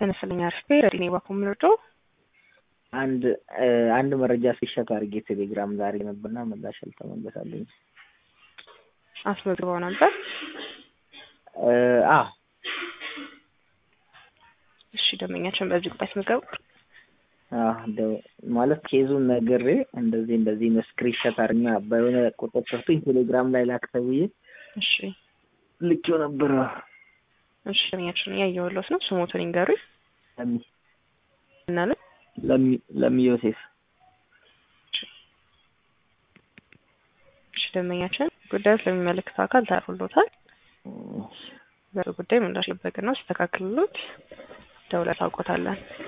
ተነስልኛ አርፌ ረዲኔ ባኮ ምርዶ አንድ አንድ መረጃ ሲሸት አድርጌ ቴሌግራም ዛሬ ነበርና ምላሽ አልተመለሳለኝ። አስመዝግበው ነበር። አ እሺ ደንበኛችን በዚህ ቁጣ አስመዝገቡ። ማለት ኬዙን ነግሬ እንደዚህ እንደዚህ ስክሪንሾት አድርኛ በሆነ ቁጥር ሰጥቶኝ ቴሌግራም ላይ ላክ ተብዬ እሺ ልኬው ነበር። እሺ ደንበኛችን እያየሁለት ነው። ስሞቱን ይንገሩኝ ለሚ እናለ ለሚ ለሚ ዮሴፍ እሺ ደንበኛችን ጉዳዩ ስለሚመለከተው አካል ታርፎሎታል። በጉዳይ ምላሽ ልበቅ ነው ሲስተካክልሎት ደውለን ታውቆታለን።